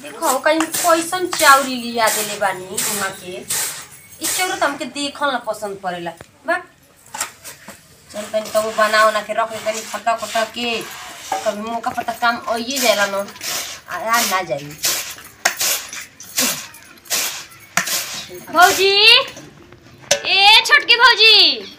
देखो कहीं कैसन चाउरी लिया देले बानी उहाँ के इ चाउर तो हमके देखल ना पसंद पड़ेला बा चल तनी तो बना उना के रख ले तनी खटा खटा के कभी मौका पता काम आइए जाएला न आ ना जाई भौजी ए छोटकी भौजी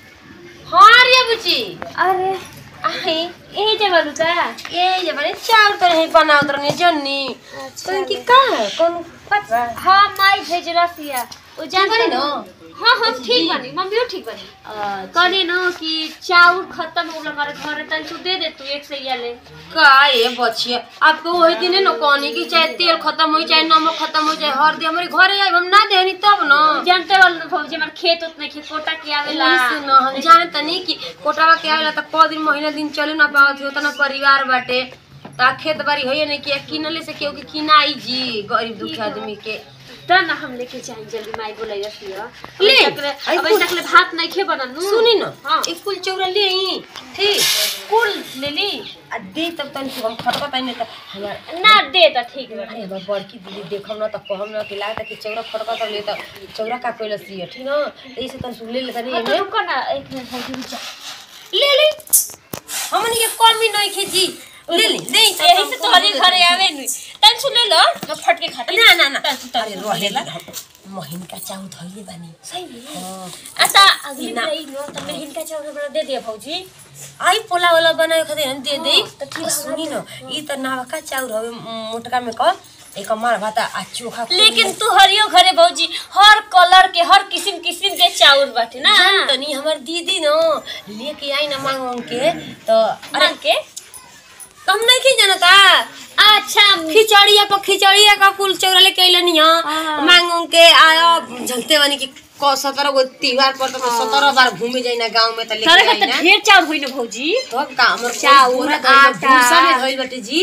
हाँ रे बुची अरे आहे यही जब का ए ये बने चाउर तो नहीं बनावत रहनी जन्नी अच्छा तो इनकी का है कौन पता हाँ माई भेज रसिया ओ जान बनी न? हाँ हम ठीक बनी मम्मी ठीक बनी कहनी न कि चाउर खत्म हो गल हमारे घर तन तू दे दे तू एक से ले का ये बचिए आपको वही दिन न कहनी कि चाहे तेल खत्म हो चाहे नमक खत्म हो चाहे हल्दी हमारे घरे आई हम ना देनी तब न जानते वाल भौजी हमारे खेत उतने खेत कोटा के आवेला सुन हम जाने तनी कि कोटावा के आवेला त क दिन महीना दिन चले ना पावत हो तना परिवार बाटे ता खेत बाड़ी होइए नहीं कि किनले से केहू के किनाई जी गरीब दुखी आदमी के त न हम लेके जाएं जल्दी माई बोलाई रसिया ले, अभी आई तक कुल- ले भात नहीं खे बनल सुनी न हाँ एक कुल चौरा ले आई ठीक कुल ले ली आ दे तब तनी हम खटका तनी त हमार ना दे त ठीक बा अरे हमार बड़की दीदी देखम न त कहम न कि लागत कि चौरा खटका तब ले त चौरा का कोइला सिए ठीक न ऐसे तन सुन ले ले तनी हाँ, तो एमे रुको ना एक मिनट भौजी रुक ले ले हमनी के कमी नहीं खे जी ले ले दे यही से तोहरी घरे आवे नु तन सुन ले लो मैं फट के खाती ना ना ना तन अरे रहे ला महीन का चाउ धइले बानी सही में हाँ। अच्छा अगली ना। बार लो तो मैं हिनका चावल बना दे दिया भौजी आई पोला वाला बनाए खातिर हम दे दे हाँ, त ठीक आ बा, सुनी न ई त नावका चाउर हवे मोटका में क एक मार भात आ चोखा खूब लेकिन तू हरियो घरे भौजी हर कलर के हर किस्म किस्म के चावल बाटे ना जान तनी हमर दीदी न लेके आई न मांग मांग के तो अरे अरे के तुम नहीं की जानता अच्छा खिचड़िया पर खिचड़िया का कुल चौरा लेके अइलनी हां हाँ। मांग मांग के आया झलते बनी कि क सत्रह गो त्योहार पर तो सत्रह बार घूमे जाई ना गांव में त लेके तारे आई का ना तो ढेर चावल होई ना भौजी तब का हमर चाउर, आटा। भूसा में धइल बाटे जी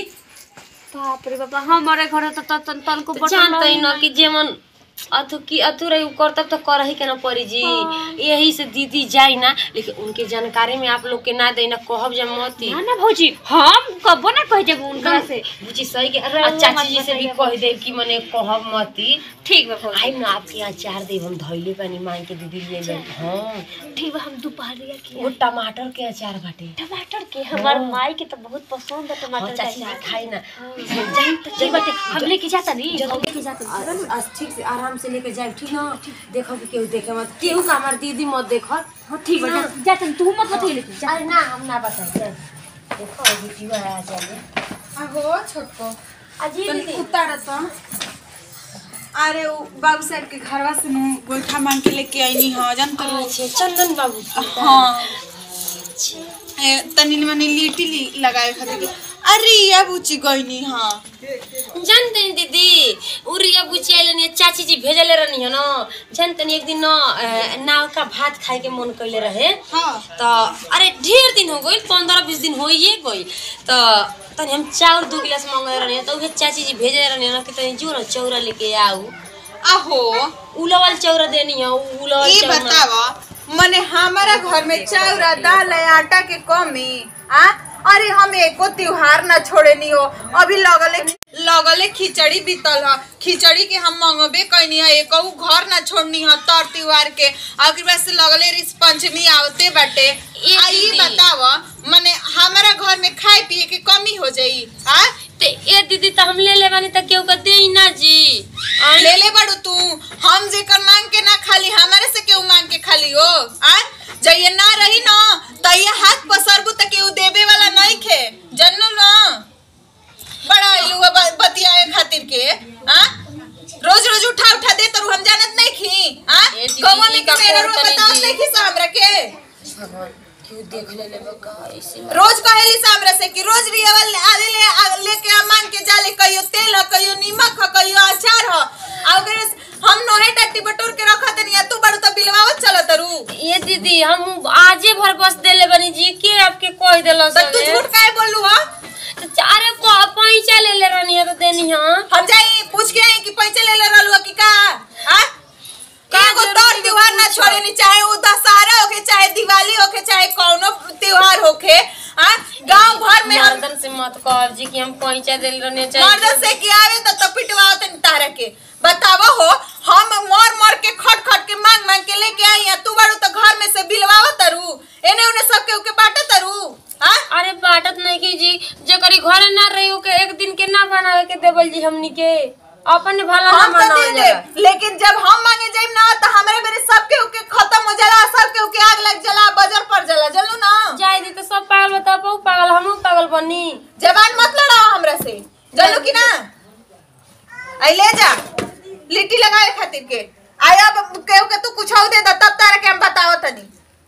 बाप रे बाप हमारे घरे तो त तन तन को तो जानते न कि जेमन अथु की अथु रही करतब तो कर ही के ना पड़ी जी हाँ। यही से दीदी जाई ना लेकिन उनके जानकारी में आप लोग के ना दे ना कहब जे मती ना ना भौजी हम कबो ना कह जब उनका से बुझी सही के अरे आ वो चाची मत जी से भी बताइए कह दे कि मने कहब मती ठीक बा भौजी आई ना आपके यहाँ चार देव हम धइले पानी मांग के दीदी लिए ले हाँ ठीक बा हम दोपहरिया वो के टमाटर के अचार बाटे टमाटर के हमार हाँ। माई के तो बहुत पसंद है हाँ टमाटर का चाची जी अचार। खाई ना हाँ। जाई तो ठीक बाटे हम लेके जाता नहीं जब- हम लेके जाता नहीं आज ठीक से आराम से लेके जाए ठीक ना देखो कि केहू देखे मत केहू का हमार दीदी मत देखो हाँ ठीक बा ना। जा- जाता नहीं तू मत बताइए लेकिन जा अरे ना हम ना बताए देखो अभी जीवा है आ जाए अहो छोटको अजी तनी दीदी उतार तो अरे वो बाबू साहब के घरवा से नु गोइठा मांग के लेके आईनी ह जान तो अच्छे चंदन बाबू हाँ ए, तनी मनी लीटी ली लगाए खातिर के। अरे या बुची गईनी हाँ जानते हैं दीदी उरिया बुची आइले चाची जी भेजले रहनी है ना जानते हैं एक दिन ना अ, नाव का भात खाए के मन कैले रहे हाँ तो अरे ढेर दिन हो गई पंद्रह बीस दिन हो ही गई तो तनी हम चाउर दो गिलास मंगले रहनी तो उहे चाची जी भेजे रहनी ना कि तनी जो ना चौरा लेके आऊ आहो उलावल चौरा देनी है उलावल ये चौरा बतावा मने हमारा घर में चाउर दाल है आटा के कमी आ अरे हम एको त्योहार ना छोड़े नहीं हो अभी लगले लगले खिचड़ी बीतल ह खिचड़ी के हम मंगबे कैनी है एको घर ना छोड़नी है तर त्योहार के आखिर बाद से लगले रिस पंचमी आवते बाटे ये आ ई दीदी। बतावा मने हमारा घर में खाए पिए के कमी हो जाई आ ते ए दीदी तो हम ले ले बानी त केहू का दे ना जी आय? ले ले बड़ू तू हम जेकर मांग के ना खाली हमारे से केहू मांग के खाली हो आ जइए ना रही ना त ये हाथ पसरबू त केहू देबे वाला नहीं खे जन्नो ना बड़ा आइलू बा ब- बतियाए खातिर के आ रोज रोज उठा उठा दे तरू हम जानत नहीं खी आ ए दीदी, कौन ई में का के मेरा रो कोर तनी बताओ जी। नहीं खी सामरा के भगवान क्यों देख ले ले बका ऐसे रोज कहेली सामरा से कि रोज रियवल आले ले आ- लेके आ मांग के जाले कहियो तेल ह कहियो नीमक ह कहियो अचार ह आ ओकरे से हम नोहे टट्टी बटोर के रखत नहीं तू बड़ू तो बिलवावत चलत रू ये दीदी हम आजे भर बस देले बनी जी के आपके कह देलो तो तू झूठ काहे बोललू हा अरे को पैसा ले ले रहनी है तो देनी है हम जाई पूछ के आई कि पैसे ले ले रहलू कि का आ का एगो जरूरी तौर त्योहार ना पूछो? छोड़े नहीं चाहे वो दशहरा होके चाहे दिवाली होके चाहे कौनो त्योहार होके आ गांव भर में हम मर्दन से मत कर जी कि हम पैसा दे रहने मर्दन से कि आवे तो तो पिटवाओ तोहरा के बतावा हो हम मर मर के खट खट के मांग मांग के लेके आई हैं तू बारू तो घर में से बिलवावा तरू एने उने सब के उके बाटे तरू हां अरे बाटत नहीं की जी जेकरी घरे ना रही हो के एक दिन के ना बनावे के देवल जी हमनी के अपन भला ना हम तो दे बनावल दे जाला लेकिन जब हम मांगे जाइम ना तो हमरे मेरे सब के उके खत्म हो जाला सब के उके आग लग जाला बजर पड़ जाला जल्लू ना जाय दी तो सब पागल बता बहु पागल हमहू पागल बनी जबान मत लड़ाओ हमरा से जल्लू की ना आई ले जा लिट्टी लगाए खातिर के आया अब केहू के तू कुछ दे दा तब तारा के हम बताओ तनी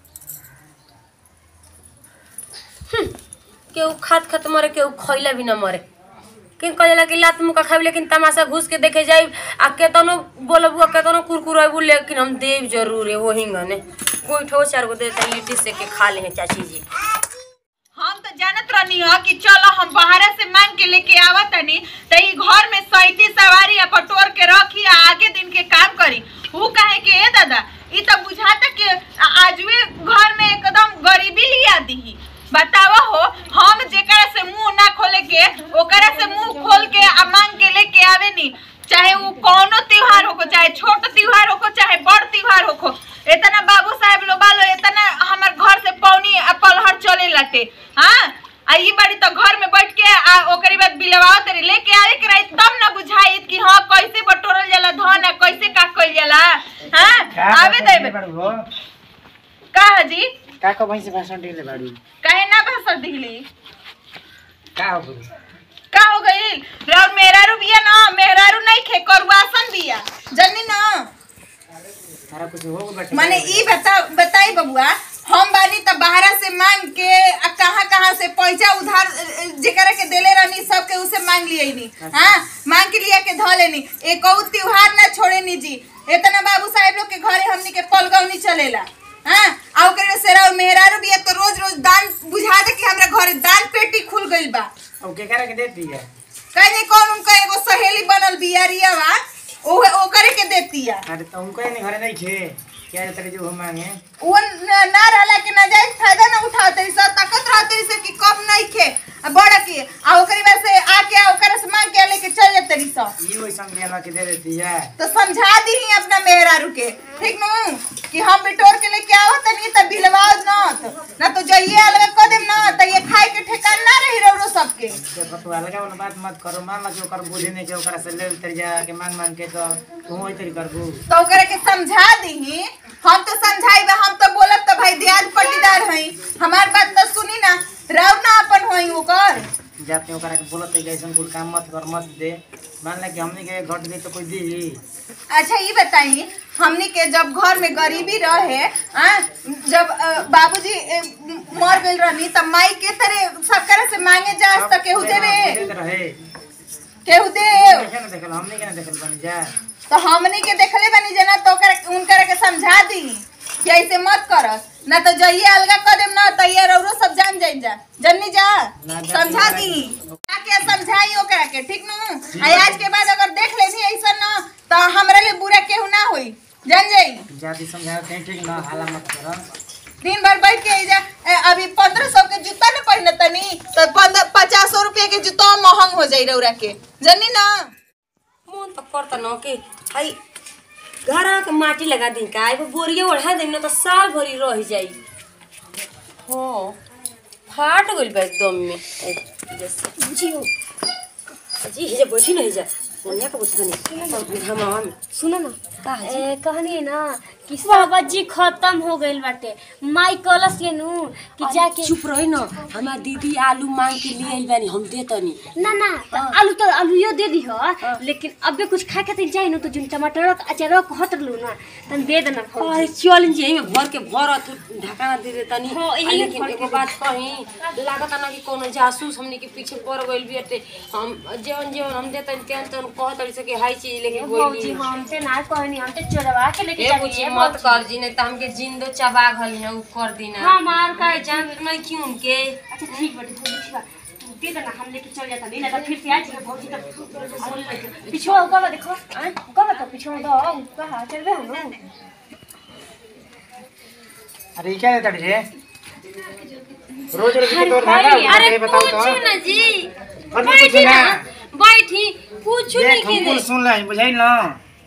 केहू खात खात मरे केहू खइला भी ना मरे कि कहला कि लात मुका खाई लेकिन तमाशा घुस के देखे जाई आ केतनो बोलबू आ केतनो कुरकुराबू लेकिन हम देव जरूर है वही गने कोई ठो चार गो देता लिट्टी से के खा ले हैं चाची जी हम तो जानत रहनी हो कि चलो हम बाहर से मांग के लेके आवत तनी त ई घर में सैती सवारी या पटोर के रखी आ आगे दिन के काम करी ऊ कहे के ए दादा ई तो बुझाता कि आ- आजवे घर में एकदम गरीबी लिया दीही बतावा हो हम जेकरा से मुंह ना खोले के ओकरा से मुंह खोल के आ मांग के लेके आवे नी चाहे वो कौनो त्योहार होको चाहे छोट त्योहार होको चाहे बड़ त्योहार होको इतना बाबू साहब लो बालो इतना हमर घर से पौनी आ पलहर चले लटे हाँ आ ई बाड़ी तो घर में बैठ के आ ओकरी बाद बिलवाओ तरी लेके आवे के रही तब ना बुझाई कि हाँ कैसे बटोरल जाला धन आ कैसे का कइल जाला हाँ आवे देबे का जी का को भैंस भाषण दिले बाड़ू काहे ना भाषण दिली का हो गई का हो गई और मेहरारू बिया ना मेहरारू नहीं खे करुआसन बिया जनी ना तारा कुछ हो गई बाटे माने ई बता बताई बबुआ हम बानी त बाहरा से मांग के आ कहाँ कहाँ से पैसा उधार अ, अ, जेकरा के देले रहनी सब के उसे मांग लिए नी हाँ मांग के लिया के ध लेनी एक त्योहार ना छोड़े नी जी इतना बाबू साहब लोग के घरे हमनी के पलगौनी चलेला हाँ आ ओकरे में सेरा मेहरारू बिया तो रोज रोज दान बुझा दे कि हमरा घरे दान पेटी खुल गइल बा अब के करे के देती है कहीं कौन उनका एगो सहेली बनल बिया रिया बा ओहे ओकरे के देती है अरे तो उनको नहीं घरे नहीं खे क्या तेरे जो हम मांगे वो न- ना रहला के नाजायज फायदा ना उठाते सर ताकत रहते से कि कम नहीं खे आ बड़ा के आ ओकरी वजह से आके आ ओकरा से मांग के लेके चल जाते रही सब ये वही संग के दे देती है तो समझा दी ही अपना मेहरारू के ठीक नु कि हम बिटोर के लेके आओ तनी त बिलवाओ ना तो ना तो जाइए अलग कर देम ना त ये खाए के ठेकान ना रही रौरो सबके जब तू अलग वाला बात मत करो मान लो कि ओकर बुझे नहीं के ओकरा से ले तेरे जा के मांग मांग के तो तू वही तेरी करबू तो ओकरा के समझा दी हम तो समझाई हम तो बोलब तो भाई दियाद पट्टीदार हई हमार बात तो सुनी ना राव ना अपन होई ओकर जाते ओकरा के बोलत है कि ऐसा कुछ काम मत कर मत दे मान ला कि हमने के घट गई तो कोई दी अच्छा ये बताइए हमने के जब घर में गरीबी रहे आ, जब अ, बाबूजी अ, मर गई रहनी तब माई के तरह सब करे से मांगे जा तो केहू देवे रहे केहू दे देखे ना देखल हमने के ना देखल बनी जा तो हमने के देखले बनी जना तो ओकरा उनकरा के समझा दी कि ऐसे मत करस ना तो जइए अलगा कर देम ना तो ये रौरो सब जान जाइन जा जन्नी जा ना जा- समझा दी आके समझाई ओकरा के ठीक नु आ आज के बाद अगर देख ले भी ऐसा ना तो हमरा लिए बुरा केहू ना होई जान जाई जाति समझाते हैं ठीक ना हाला मत करो दिन भर बैठ के आई जा ए, अभी पंद्रह सौ के जूता न पहने तनी तो पंद्रह पचास सौ रुपया के जूता महंग हो जाई रौरा के जन्नी ना मन तो करता न कि हाई घर आके माटी लगा दी का एगो बोरिया ओढ़ा देम न तो साल भरी रह जाई हाँ फाट गइल बा एकदम में ए, जैसे बुझियो जी हिजा बैठी नहीं जा ओन्या का बुझता नहीं हम हम सुनो ना का है जी? ए, कहनी ना कि सब्जी खत्म हो गइल बाटे माई कलस के नु कि जाके चुप रही न हमार दीदी आलू मांग के लिए आइल बानी हम देतनी ना ना तो आलू तो आलू यो दे दी हो लेकिन अबे कुछ खाए खातिर चाहिए ना तो जिन टमाटर अचार कहत लू ना तन दे देना अरे फौजी चल जी एमे भर के भरत ढकाना दे देतनी हाँ, आ यही लेकिन भर के एगो बात कही लागत ना कि कोनो जासूस हमनी के पीछे पड़ गइल बियाटे हम जेवन जेवन हम देतनी तेन तेन कहत रही से कि हाई चीज लेके फौजी गोइली हम ते ना कहनी हम ते चोरवा के लेके ए बुची जानी मत कर जी नहीं तो हमके जिंदो चबा घली है उ कर दीना हाँ मार का जान नहीं क्यों के अच्छा ठीक बाटे फौजी ठीक बा तू दे देना हम लेके चल जाता नहीं ना तो फिर से आ जाएगा फौजी तो पिछवा होगा देखो होगा तो पिछवा दो कहा चल रहे हम अरे ये क्या देता रे रोज रोज के तोर धागा अरे अरे बताओ तो पूछो ना जी और भी कुछ ना बैठी कुछ नहीं देख के हमको दे सुन ले बुझाइल न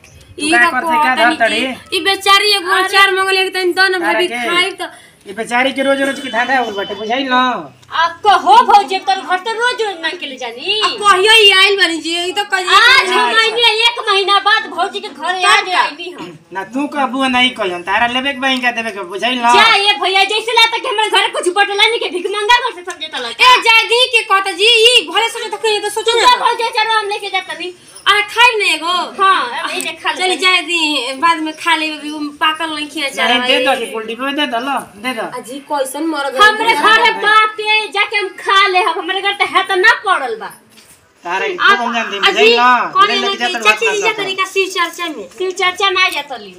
ई का का करते, का कहतनी धरतड़ी? कि ई बेचारी एगो अचार मंगल एक दिन दन तारा भाभी के? खाई त ये बेचारी के रोज रोज की धांधा हो बाटे बुझाइल न आपको हो भौजी तोर घर तो रोज रोज ना के ले जानी कहियो ई आइल बानी जी ई तो कहियो आज हम महीने एक महीना बाद भौजी के घर आज आईली हम ना तू कहबू नहीं कहन तारा लेबे के बैंक देबे के बुझाइल न जा ये भैया जैसे ला तक हमरे घर कुछ बटला नहीं के भिख मंगा घर से समझे तला ए जादी के कहता जी ई भले सोचे तो कहियो तो सोचो तू ना जा भौजी चलो हम लेके जाता नहीं अरे खाई ना एगो हां अब ये खा ले चली जाए दी बाद में खा ले पाकल नहीं खिया चाह नहीं दे दो कि कुल डिब्बे दे दो लो दे दो अजी कैसन मर गए हमरे घर में बाप के जाके हम खा ले हम हमरे घर तो है तो ना पड़ल बा तारा के खूब हम जान दे अजी बुझाइल न कौन ले है लेके कि जात चाची जी बात जातनी का शिव चर्चा में शिव चर्चा ना जातली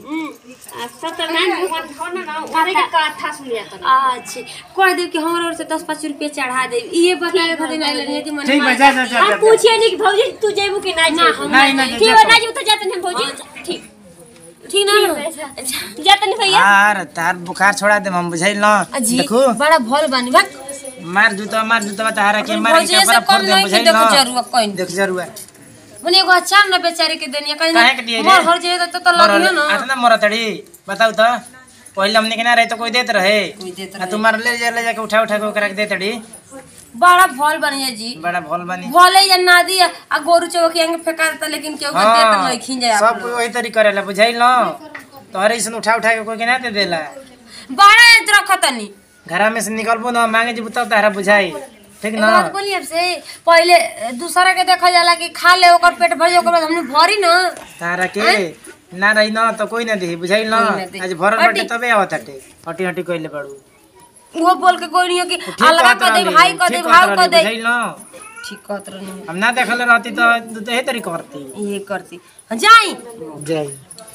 सत्यनारायण भगवान हो ना ना उनके के कथा सुन जातली अच्छे कह दे कि हमरा ओर से दस पाँच रुपया चढ़ा दे ये बताए खातिर नहीं लेनी कि मन ठीक बा जा जा जा हम जा पूछिए नहीं कि भौजी तू जेबू कि ना ना, जेबू हम नहीं नहीं ठीक जा है जा ना जेबू तो जाते हैं भौजी ठीक ठीक ना जाते नहीं भैया यार तार बुखार छोड़ा दे हम बुझाइल न अजी देखो बड़ा भल बानी बा मार जूता मार जूता तारा के अपन मार भौजी के से बड़ा फोड़ कम दे नहीं बुझाइल कि देखो न जरूर कोई देख जरूर मने एगो अचार ना बेचारी के देनी कहीं काहे के दिए रे? मोर हर जे तो तो लगियो ना आता ना मरतड़ी बताऊ तो पहले हमने के ना रहे तो कोई देत रहे कोई देत आ तू मार ले जा ले जाके उठा उठा के ओकरा के देतड़ी बड़ा भल बनी है जी बड़ा भोल बनी भले या नादी आ गोरु चौकी अंग फेंका देता लेकिन केहू के देत हाँ, नहीं खिन जाए सब कोई वही तरी करेला बुझाइल न तोहरे ऐसन उठा उठा के कोई के ना दे देला बड़ा यंत्र रखतनी घरा में से निकलबो ना मांगे जी तब तारा बुझाई ठीक एक ना बात बोली आपसे पहले दूसरा के देखा जाला कि खा ले ओकर पेट भर जाए ओकर बाद हमने भरी ना तारा के ना रही ना तो कोई ना दे बुझाइल ना कोई ना देही। आज भरल हटी। बाटे तबे आवत हटे हटी हटी कइले बाड़ू वो बोल के कोई नहीं हो कि ठीक अलगा कहत कर दे रहली, भाई कर दे ठीक भाव कहत कर रहली, दे बुझाइल ना ठीक कहत रहनी हम ना देखल रहती तो तू तो हे तरी करती ये करती हाँ, जाई जय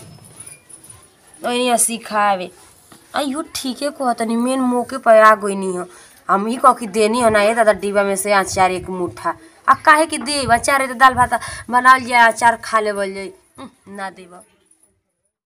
ओनी सिखावे अयो ठीके कहतनी मेन मौके पर आ गई नहीं हो हम ही कह कि देनी हो ना ये दादा डिब्बा में से अचार एक मुट्ठा आ काहे कि देब अचार है तो दाल भात बनाल जाए अचार खा लेवल जाई उह, ना देब